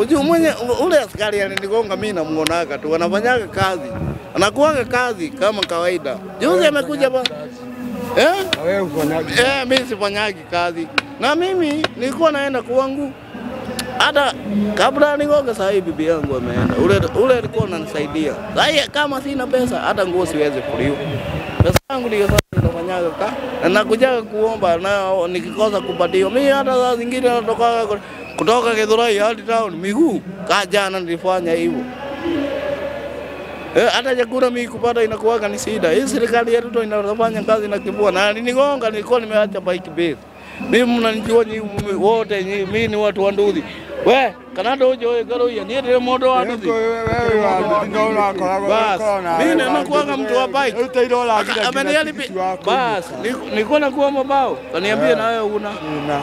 Ujue mwenye ule askari alinigonga mimi namuonaga tu anafanyaga kazi. Anakuaga kazi kama kawaida. Juzi amekuja ba Eh? Na wewe ufanyaje? Eh, mimi sifanyagi kazi. Na mimi nilikuwa naenda kwangu. Hata kabla nigonge sasa hivi bibi yangu ameenda. Ule ule alikuwa ananisaidia. Sasa kama sina pesa hata nguo siwezi kuliwa. Pesa yangu ndio sasa nafanyaga ka. Na nakujaga kuomba na nikikosa kupatiwa. Mimi hata saa zingine natoka kutoka Githurai hadi town miguu. Kaa jana nilifanya hivyo. Eh, hata chakula mimi kupata inakuwaga ni shida. Hii serikali yetu ndio inafanya kazi na kibua na niligonga, nilikuwa nimeacha bike base. Mimi mnanijua nyinyi wote, nyinyi mimi ni watu wa nduthi. We, kanado ujo garo ya ni ndio modo wa nduthi. Bas, mimi nakuwaga mtu wa bike. Ameniali bas, ni- nilikuwa nakuwa mabao. Kaniambia na wewe una.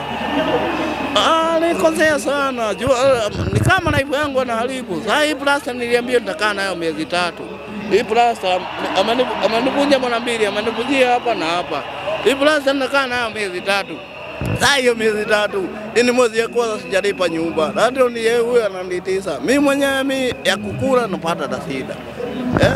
Ah, nikosea sana. Jua uh, ni kama naibu yangu anaharibu. Sasa hii plasta niliambia nitakaa nayo miezi tatu. Hii plasta ameni- amenivunja mara mbili, amenivunjia hapa na hapa. Hii plasta nitakaa nayo miezi tatu. Sasa hiyo miezi tatu, hii ni mwezi ya kwanza sijalipa nyumba. Na ndio ni yeye huyo ananitisa. Mimi mwenyewe mimi ya kukula napata na shida. Eh?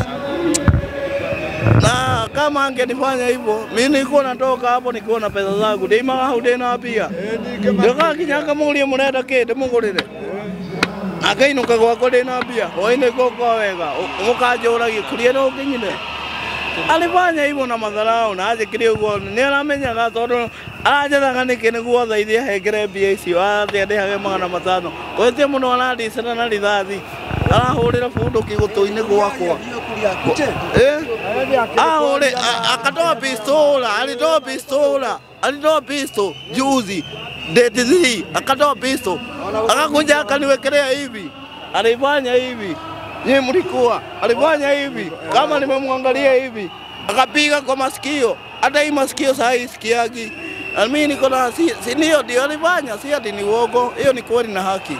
na kama angenifanya hivyo, mimi nilikuwa natoka hapo nikiwa na pesa zangu ndima hau ndina pia ndika kinyaka mulie murenda kite mugurire akainuka gwakwa ndina mbia hwainĩ ngũka wega mũkanjũragia kuria nĩ ũkinyire alifanya hivyo na madharau na anjĩkire ũguo nĩ aramenyaga tondũ aranjethaga nĩkĩ nĩguo othaithie hengere mbia icio atĩ ndĩhage magana matano kwĩtie mũno arandicana na rithathi arahũrĩra bunduki gũtũ-inĩ gwakwa Eh? Ahore, a- akatoa pistola, alitoa pistola, alitoa pisto juzi date 3 akatoa pisto, akakuja akaniwekelea hivi, alifanya hivi, nyie mlikuwa, alifanya hivi, kama nimemwangalia hivi, akapiga kwa masikio, hata hii masikio saa hii sikiagi. Na mimi niko na si, si ndio ndio alifanya, si ati ni uongo, hiyo ni kweli na haki.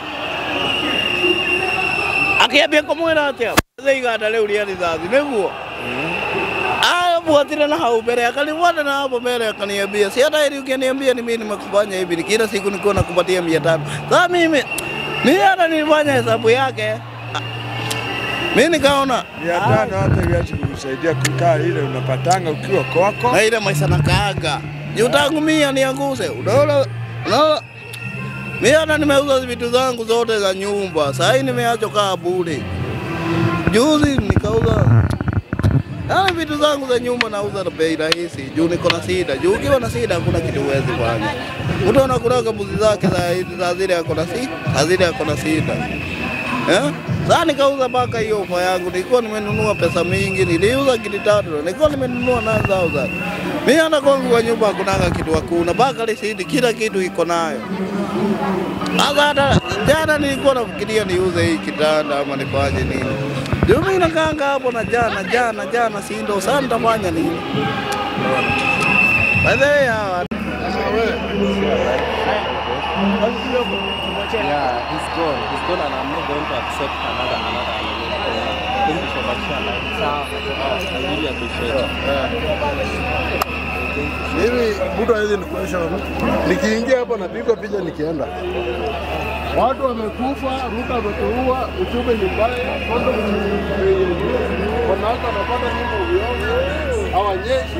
Akiambia kumwira atia iganda riu ria rithathi niguo abuatire na hau mbele akanifuata na hapo mbele akaniambia si hata ili ukiniambia ni mimi nimekufanya hivi ni kila siku nilikuwa nakupatia mia tano sasa mimi mimi hata nilifanya hesabu yake Ah, mimi nikaona Mia tano hata viazi kukusaidia kukaa ile unapatanga ukiwa kwako. na ile maisha nakaaga juu tangu mia nianguse unaona unaona mimi hata nimeuza vitu zangu zote za nyumba sasa hii nimeacha kaa bure juzi nikauza Yaani vitu zangu za nyumba nauza na bei rahisi juu niko na shida. Juu ukiwa na shida hakuna kitu huwezi fanya. Mtu anakulaga mbuzi zake za za zile ako na shida, za zile ako na shida. Eh? Sasa nikauza mpaka hiyo ofa yangu, nilikuwa nimenunua pesa mingi, niliuza kiti tatu, nilikuwa nimenunua 9000. Mimi hata kwangu kwa nyumba hakunanga kitu hakuna, mpaka risiti kila kitu iko nayo. Sasa hata jana nilikuwa nafikiria niuze hii kitanda ama nifanye nini. Ndio mimi nakanga hapo na jana jana jana si ndo sasa nitafanya nini? By the way, hawa Yeah, he's gone. He's gone and I'm not going to accept another another another. Thank you so much, Shala. I really appreciate it. Mimi mtu hawezi nikuonyesha nikiingia hapo napigwa picha nikienda. Watu wamekufa, Ruto ametuua, uchumi ni mbaya, kondo wanawake wanapata nyumba uviona, hawanyeshi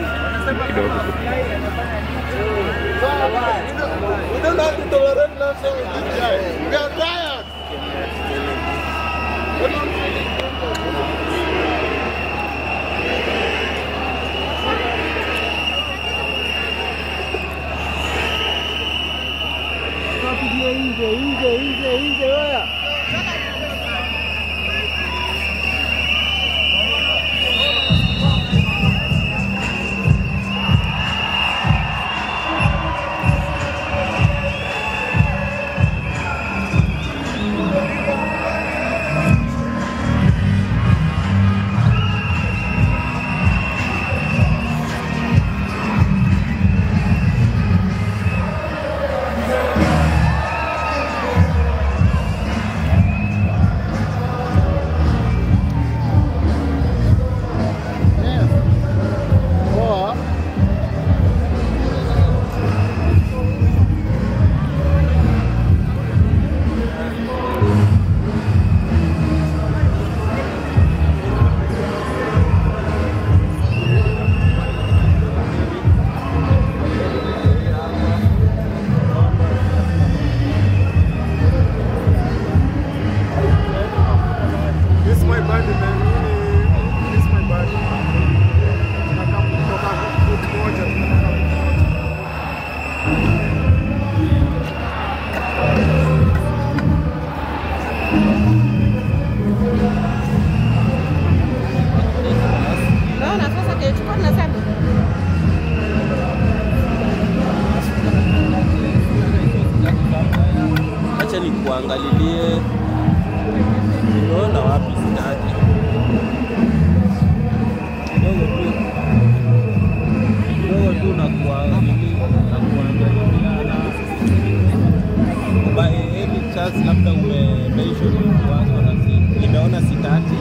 We don't have to tolerate nonsense with this guy. We are tired. Unaona wapi sitaki. Kidogo tu. Kidogo tu na kuwa nini na kuangaliana. By any chance labda ume mention wako na si nimeona sitaki.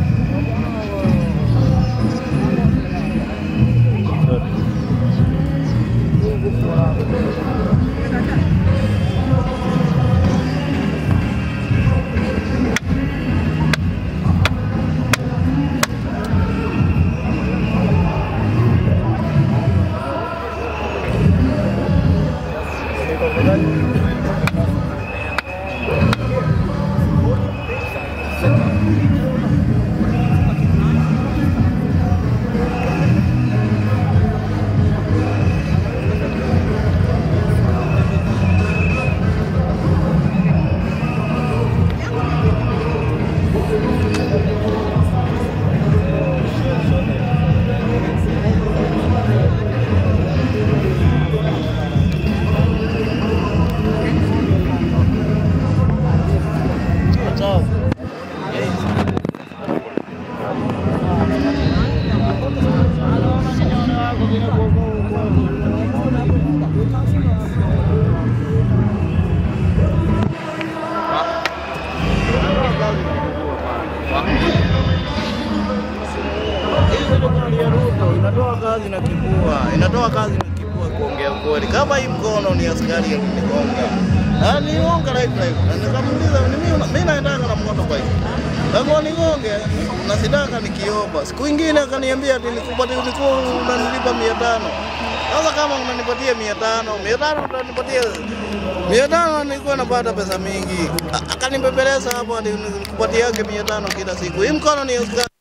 Hii serikali ya Ruto inatoa kazi na kibua, inatoa kazi na kibua kuongea kweli. Kama hii mkono ni askari ya kunigonga. Na nigonga live live. Na nikamuuliza ni mimi mimi naendanga na mkono kwa hiyo. Kama nigonge na sidaka nikiomba. Siku ingine akaniambia ati nikupatie ulikuwa unanilipa 500. Sasa kama unanipatia 500, 500 utanipatia 500 nilikuwa napata pesa mingi. A- Akanibebeleza hapo ati nikupatie yake 500 kila siku. Hii mkono ni askari